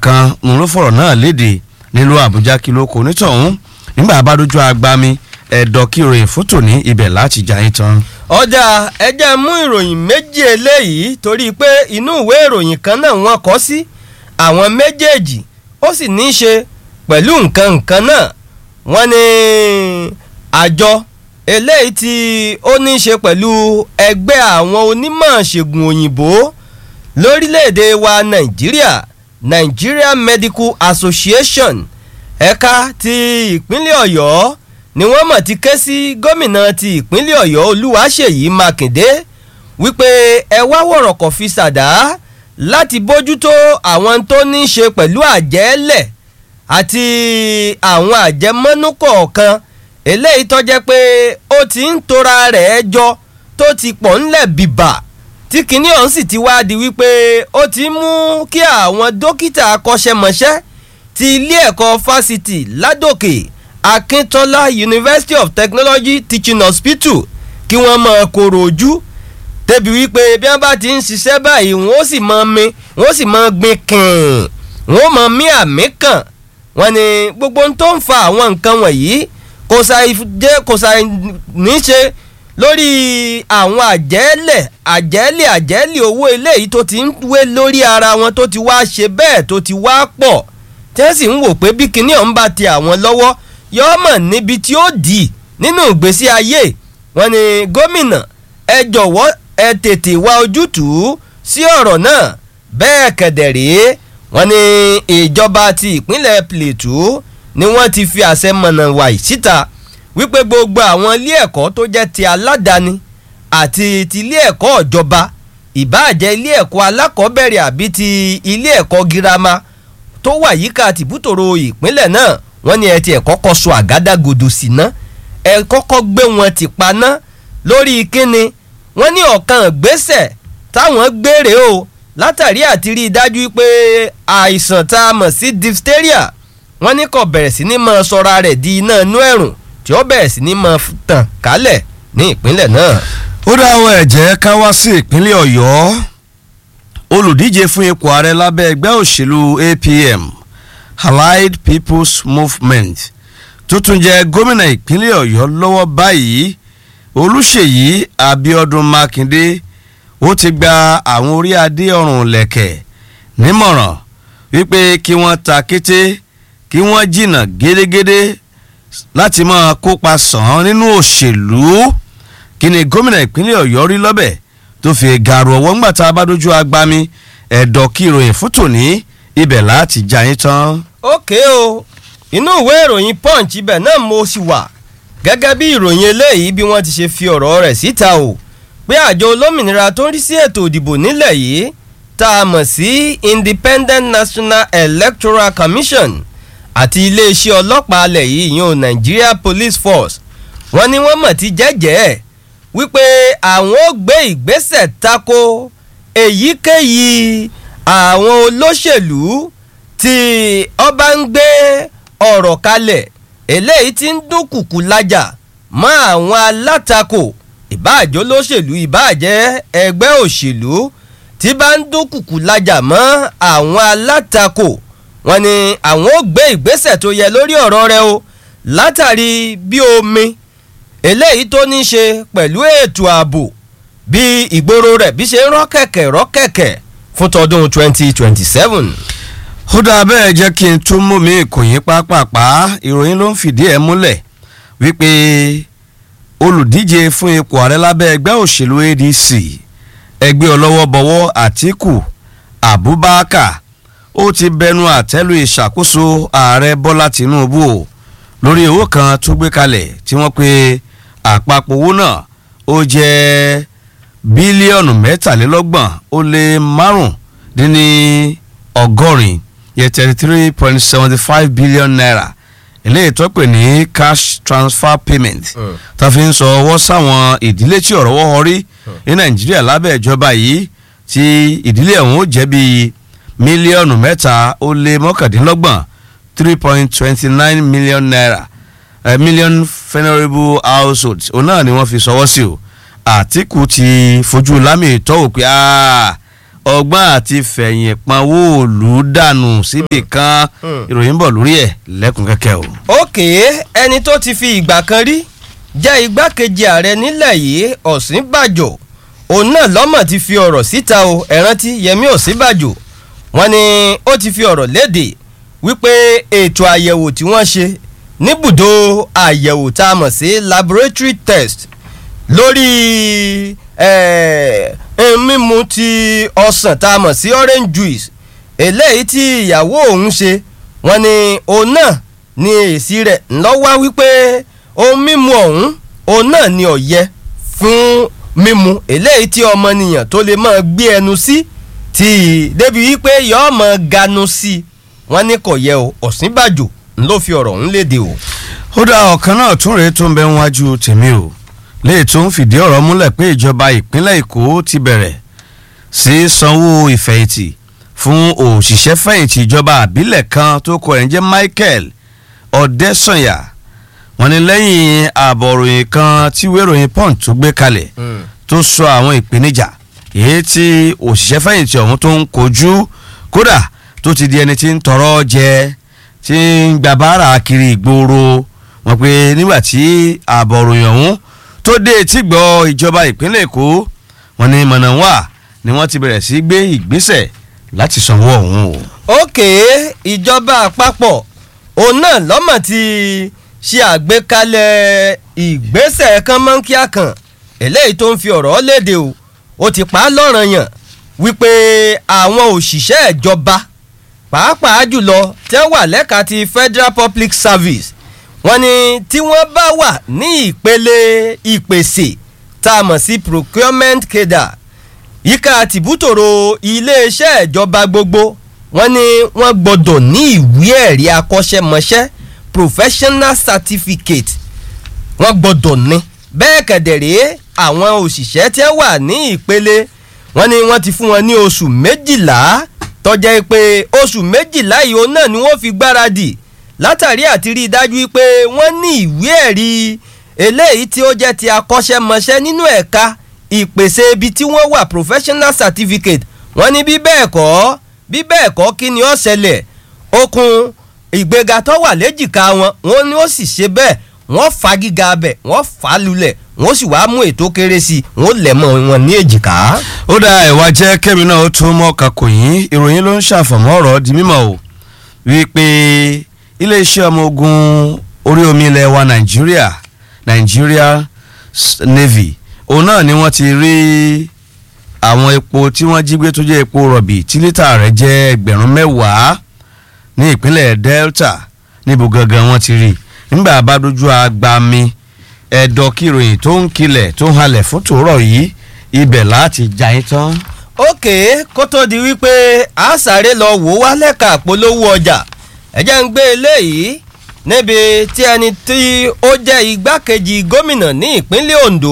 kan òun ló fọ̀rọ̀ náà léde nílùú àbújá kí ló kó nítọ̀hún nígbà bá dojú agbami ẹ̀dọ̀ kí ìròyìn fótò ní ibẹ̀ láti jà yín tán. ọjà ẹjẹ mú ìròyìn méjì eléyìí torí pé inú ìwé ìròyìn kan náà wọ́n kọ sí àwọn méjèèjì ó sì ní í ṣe pẹ̀lú nǹkan nǹkan náà wọ́n ní àjọ eléyìí tí ó ní í ṣe pẹ̀lú ẹgbẹ́ àwọn onímọ̀ ṣègùn òyìnbó lórílẹ̀‐èdè wa nàìjíríà Nigeria Medical Association ẹ̀ka ti ìpínlẹ̀ ọ̀yọ́ ni wọ́n mọ̀ ti ké sí gómìnà ti ìpínlẹ̀ ọ̀yọ́ olúwaṣèyí mákindé wípé ẹ wá wọ̀rọ̀kọ̀ fi ṣàdá láti bójútó àwọn tó ní í ṣe pẹ̀lú àjẹ́lẹ̀ àti àwọn àjẹmọ́nú kọ̀ọ̀kan eléyìí tó jẹ́ pé ó ti ń tora rẹ̀ jọ tó ti pọ̀ ńlẹ̀ bìbà tí kinní ọ̀hún sì ti wá di wípé ó ti mú kí àwọn dókítà akọ́ṣẹ́mọṣẹ́ ti ilé ẹ̀kọ́ fásitì ládòkè akíntola university of technology teaching hospital kí wọ́n máa kóró ojú débi wípé bí wọ́n bá ti ń ṣiṣẹ́ báyìí wọ́n ó sì máa mi wọ́n ó sì máa gbin kàn wọ́n ó máa mí àmì kàn wọ́n ní gbogbo ohun tó ń fa àwọn nǹkan wọ̀nyí kò ṣàì jẹ́ kò ṣàì ní ṣe lórí àwọn àjẹ́lẹ̀ àjẹ́lẹ̀ àjẹ́lẹ̀ owó eléyìí tó ti ń wé lórí ara wọn tó ti wá ṣe bẹ́ẹ̀ tó ti wá pọ̀ tí wọ́n sì ń wò pé bí kinní ọ̀hún bá ti àwọn lọ́wọ́ yọ́ mọ̀ níbi tí ó dì nínú ìgbésí ayé wọn ni gómìnà ẹ jọ̀wọ́ ẹ tètè wá ojútùú sí ọ̀rọ̀ náà bẹ́ẹ̀ kẹ̀dẹ̀ rèé wọn ni ìjọba ti ìpínlẹ̀ Plateau ni wọ́n ti fi àṣẹ mọ̀nà wàyí síta wípé gbogbo àwọn ilé ẹ̀kọ́ tó jẹ́ ti aládàáni àti ti ilé ẹ̀kọ́ ìjọba ìbáàjẹ́ ilé ẹ̀kọ́ alákọ̀ọ́bẹ̀rẹ̀ àbí ti ilé ẹ̀kọ́ girama tó wà yíká tìbútòrò ìpínlẹ̀ náà wọ́n ní ẹ ti ẹ̀ kọ́kọ́ sọ àgádágodo sí ná ẹ kọ́kọ́ gbé wọn ti paná lórí kíni wọ́n ní ọ̀kan ìgbésẹ̀ táwọn gbére o látàrí àti rí i dájú pé àìsàn tá a mọ̀ sí diphtheria wọ́n ní kò bẹ̀rẹ̀ sí ní máa sọra rẹ̀ di iná inú ẹ̀rùn tí ó bẹ̀rẹ̀ sí ní máa tàn kálẹ̀ ní ìpínlẹ̀ náà. ó dá àwọn ẹ̀jẹ̀ ká wá sí ìpínlẹ̀ ọ̀yọ́ olùdíje fún ipò ààrẹ lábẹ́ ẹgbẹ́ òṣèlú APM Allied People's Movement tó tún jẹ́ gómìnà ìpínlẹ̀ ọ̀yọ́ lọ́wọ́ báyìí olùṣèyí abiodun makinde ó ti gba àwọn orí adé ọrùn lẹ̀kẹ̀ nímọ̀ràn wípé kí wọ́n ta kété kí wọ́n jìnnà gédégédé láti máa kópa sàn án nínú òṣèlú kí ni gómìnà ìpínlẹ̀ ọ̀yọ́ rí lọ́bẹ̀ tó fi gàrú ọwọ́ ńgbà tá a bá dojú agbami ẹ̀dọ̀ kí ìròyìn fún tòní ibẹ̀ láti já yín tán. ókè o inú ìwé ìròyìn punch ibẹ̀ náà mo sì wà gẹ́gẹ́ bí ìròyìn eléyìí bí wọ́n ti ṣe fi ọ̀rọ̀ rẹ̀ síta o pé àjọ olómìnira tó ń rí sí ètò ìdìbò nílẹ̀ yìí tá a mọ̀ sí Independent National Electoral Commission àti iléeṣẹ́ ọlọ́pàá alẹ̀ yìí ìyẹn Nigeria Police Force wọ́n ní wọ́n mọ̀ ti jẹ́jẹ́ wípé àwọn ó gbé ìgbésẹ̀ tako èyíkéyìí àwọn olóṣèlú tí ọba ń gbé ọ̀rọ̀ kalẹ̀ eléyìí tí ń dúnkùkù lájà mọ́ àwọn alátakò ìbáàjẹ́ olóṣèlú ìbáàjẹ́ ẹgbẹ́ òṣèlú tí bá ń dúnkùkù lájà mọ́ àwọn alátakò wọ́n ní àwọn ó gbé ìgbésẹ̀ tó yẹ lórí ọ̀rọ̀ rẹ̀ o látàrí bí omi eléyìí tó ní ṣe pẹ̀lú ètò ààbò bí ìgboro rẹ̀ bí ṣe ń rọ́kẹ̀kẹ̀ rọ́kẹ̀kẹ̀ fún tọdún 2027. ó dáa bẹ́ẹ̀ jẹ́ kí n tún mú mi ìkòyín pápápá ìròyìn ló ń fìdí ẹ̀ múlẹ̀ wípé olùdíje fún ipò ààrẹ lábẹ́ ẹgbẹ́ òṣèlú ADC ẹgbẹ́ ọlọ́wọ́bọwọ́ Àtíkù Abubakar ó ti bẹnu àtẹ́lu ìṣàkóso ààrẹ Bọ́lá Tinubu o lórí owó kan tó gbé kalẹ̀ tí wọ́n pe àpapọ̀ owó náà ó jẹ́ bílíọ̀nù mẹ́tàlélọ́gbọ̀n ó lé márùndínní ọgọ́rin yẹ thirty three point seventy five billion naira eléyìí tó pè ní cash transfer payment tó fi ń sọ ọwọ́ sáwọn ìdílé tí ọ̀rọ̀ wọ́ rí ní nàìjíríà lábẹ́ ìjọba yìí tí ìdílé ọ̀hún ó jẹ́ bíi mílíọ̀nù mẹ́ta ó lé mọ́kàndínlọ́gbọ̀n three point twenty nine million naira uh, million venerable households òun náà ni wọ́n fi sọwọ́ sí o àtìkù ti fojú lámì ìtọ́wò pé ọgbọ́n àti fẹ̀yìn panwó òòlù dànù síbì kan Hmm. ìròyìn bọ̀ lórí ẹ̀ lẹ́kùn kẹ́kẹ́ o. òkè ẹni tó ti fi ìgbà kan rí jẹ́ igbákejì ààrẹ nílẹ̀ yìí ọ̀sínbàjò òun náà lọ́mọ̀ ti fi ọ̀rọ̀ síta o ẹ̀rántí yẹmí ọ̀sínbàjò wọ́n ní ó ti fi ọ̀rọ̀ léde wípé ètò àyẹ̀wò tí wọ́n ṣe níbùdó àyẹ̀wò tá a mọ̀ sí laboratory test lórí eh, eh, mímu ti ọsàn tá a mọ̀ sí orange juice eléyìí tí ìyàwó òun ṣe wọ́n ní òun náà ní èsì rẹ̀ ńlọ́wọ́ wípé ohun mímu ọ̀hún òun náà ni ọ̀yẹ fún mímu eléyìí tí ọmọnìyàn tó lè máa gbé ẹnu sí tí débi wípé yọ́ọ́ máa ganu sí i wọ́n ní kò yẹ o ọ̀sínbàjò ló fi ọ̀rọ̀ ọ̀hún léde o. ó dá ọ̀kan náà tún rèé tó ń bẹ níwájú tèmi o léè tó ń fìdí ọ̀rọ̀ múlẹ̀ pé ìjọba ìpínlẹ̀ èkó ti bẹ̀rẹ̀ sí sanwó ìfẹ̀yìntì fún òṣìṣẹ́ fẹ̀yìntì ìjọba àbílẹ̀ kan tó kọ ẹ̀ ń jẹ́ michael ọ̀dẹ́sànyà wọ́n ní lẹ́yìn àbọ̀ròyìn kan tí wéròyìn punch tó gbé kalẹ̀ tó sọ àwọn ìpèníjà èyí tí òṣìṣẹ́ fẹ̀yìntì ọ̀hún tó ń kojú kódà tó ti di ẹni tí ń tọrọ jẹ tí ń gba báárà kiri ìgboro wọn pé nígbà tí àbọ̀ròyìn ọ̀hún tó dé etí gbọ́ ìjọba ìpínlẹ̀ èkó wọn ní mọ̀nàwá ni wọ́n ti bẹ̀rẹ̀ sí gbé ìgbésẹ̀ láti sanwó ọ̀hún o. òkè ìjọba àpapọ̀ òun náà lọ́mọ̀ ti ṣe àgbékalẹ̀ ìgbésẹ̀ kan mọ́ńkíá kan eléyìí tó ń fi ọ̀rọ̀ léde o ó ti pa á lọ́ranyàn wípé àwọn òṣìṣẹ́ ìjọba pàápàá jùlọ tí wọ́n wà lẹ́ka ti federal public service wọ́n ní tí wọ́n bá wà ní ìpele ìpèsè tá a mọ̀ sí procurement cadre yíká tìbútòrò iléeṣẹ́ ìjọba gbogbo wọ́n ní wọ́n gbọ́dọ̀ ní ìwé ẹ̀rí akọ́ṣẹ́mọṣẹ́ professional certificate wọ́n gbọ́dọ̀ ní bẹ́ẹ̀ kẹ̀dẹ̀rẹ́ àwọn òṣìṣẹ́ tí wọ́n wà ní ìpele wọ́n ní wọ́n ti fún wọn ní oṣù méjìlá tọ́jẹ́ pé oṣù méjìlá yìí òun náà ni wọ́n fi gbáradì látàrí àti rí i dájú pé wọ́n ní ìwé ẹ̀rí eléyìí tí ó jẹ́ ti akọ́ṣẹ́mọṣẹ́ nínú ẹ̀ka ìpèsè ibi tí wọ́n wà professional certificate wọ́n ní bí bẹ́ẹ̀ kọ́ bí bẹ́ẹ̀ kọ́ kí ni ó ṣẹlẹ̀ okun ìgbéga tó wà léjìká wọn wọ́n ní ó sì ṣe bẹ́ẹ̀ wọ́n fa gíga abẹ wọ́n fà á lulẹ̀ wọ́n sì wá mú ètò kéré sí i wọ́n lẹ̀ mọ́ wọn ní èjìká. ó dá ẹ̀wà jẹ́ kẹ́mi náà ó tún mọ́ kakò yín ìròyìn ló ń ṣàfọ̀mọ́ ọ̀rọ̀ di mímọ̀ o wípé iléeṣẹ́ ọmọ ogun orí omi ilẹ̀ wa nàìjíríà nàìjíríà S- navy òun náà ni wọ́n ti rí àwọn epo tí wọ́n jí gbé tó jẹ́ epo rọ̀bì tí lítà rẹ̀ jẹ́ ẹgbẹ̀rún mẹ́wàá ní ìpínlẹ̀ delta níbo gangan wọ́n ti rí nígbà bá dojú agbami ẹ̀dọ̀ kìròyìn tó ń kilẹ̀ tó ń halẹ̀ fún tòórọ̀ yìí ibẹ̀ láti jà yín tán. ókè kó tó di wípé a sáré lọ wò wá lẹ́ka polówó ọjà ẹ̀jẹ̀ ń gbé eléyìí níbi tí ẹni tí ó jẹ́ igbákejì gómìnà ní ìpínlẹ̀ ondo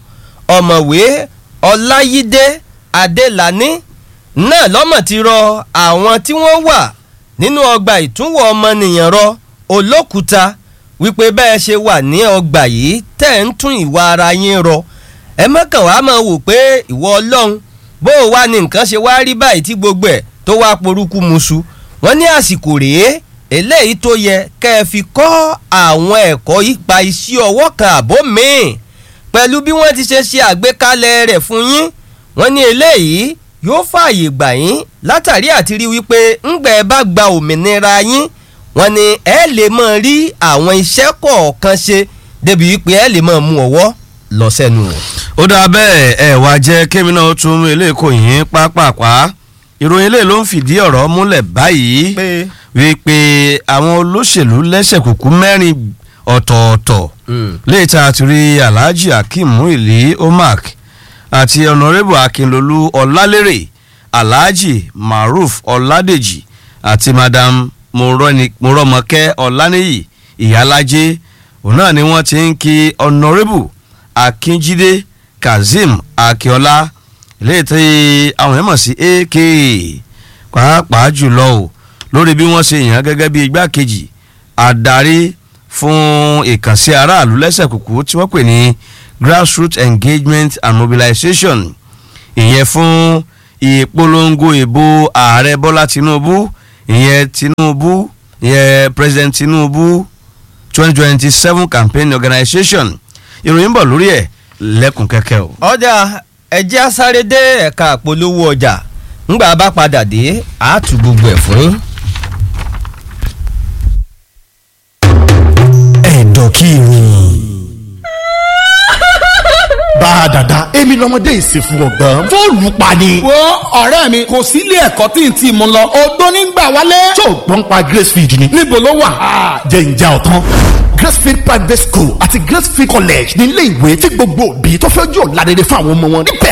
ọ̀mọ̀wé ọláyídé adélàní náà lọ́mọ̀ ti rọ àwọn tí wọ́n wà nínú ọgbà ìtúnwò ọmọnìyàn rọ olókùúta wípé bẹ́ẹ̀ ṣe wà ní ọgbà yìí tẹ̀ ń tún ìwà ara yín rọ ẹ mọ́kàn wá máa wò pé ìwọ ọlọ́run bó o wá ní nǹkan ṣe wá rí báyìí tí gbogbo ẹ̀ tó wá porúkú musu wọ́n ní àsìkò rèé eléyìí tó yẹ kẹ́ ẹ fi kọ́ àwọn ẹ̀kọ́ ipa iṣẹ́ ọwọ́ kan àbó míì pẹ̀lú bí wọ́n ti ṣe ṣe àgbékalẹ̀ rẹ̀ fún yín wọ́n ní eléyìí yóò fààyè gbà yín látàrí àti rí wípé ńgbẹ́ ẹ bá gba òmìnira yín wọ́n ní ẹ lè máa rí àwọn iṣẹ́ kọ̀ọ̀kan ṣe débi wípé ẹ lè máa mú ọwọ́ lọ sẹ́nu o. ó dáa bẹ́ẹ̀ ẹ wá jẹ́ kémi náà ó tún mú ilé kò yín pápápá ìròyìn ilé ló ń fìdí ọ̀rọ̀ múlẹ̀ báyìí pé wípé àwọn olóṣèlú lẹ́sẹ̀ kùkú mẹ́rin ọ̀tọ̀ọ̀tọ̀ léètà àtúrí alhaji akeem muili omak àti ọ̀nàrẹ́bù akínlolú ọ̀làlérè alhaji maruf ọ̀làdèjì àti madam Moroni- morọ́mọkẹ́ ọ̀lànìyí ìyálájé òun náà ni wọ́n ti ń kí ọ̀nàrẹ́bù akínjídé kazeem akínọlá léètà àwọn èèmọ̀ sí ak pàápàá jùlọ o lórí bí wọ́n ṣe yàn án gẹ́gẹ́ bí igbákejì adarí fún ìkànsí aráàlú lẹ́sẹ̀ kùkú tí wọ́n pè ní grassroots engagement and mobilization ìyẹn fún ìpolongo ìbò ààrẹ bọ́lá tinubu ìyẹn tinubu ìyẹn president tinubu twenty twenty seven campaign organisation ìròyìn bọ̀ lórí ẹ̀ lẹ́kùn kẹ́kẹ́ o. ọjà ẹjẹ́ asáré dé ẹ̀ka àpolówó ọjà ńgbà bá padà dé àátú gbogbo ẹ̀ fún yín. ẹ̀dọ̀ kí ni. bá a dàda èmi lọmọdé ìsìnkú ọgbọ́n fóònù pa ni. wo ọ̀rẹ́ mi kò sí ilé ẹ̀kọ́ tí n ti mú lọ odó nígbà wálé. tó o gbọ́n pa gracefield ni. níbo ló wà. jẹ́ ìjà ọ̀tán. gracefield private school àti gracefield college ní ilé ìwé tí gbogbo òbí tó fẹ́ jọ ládẹ́dẹ́ fún àwọn ọmọ wọn níbẹ̀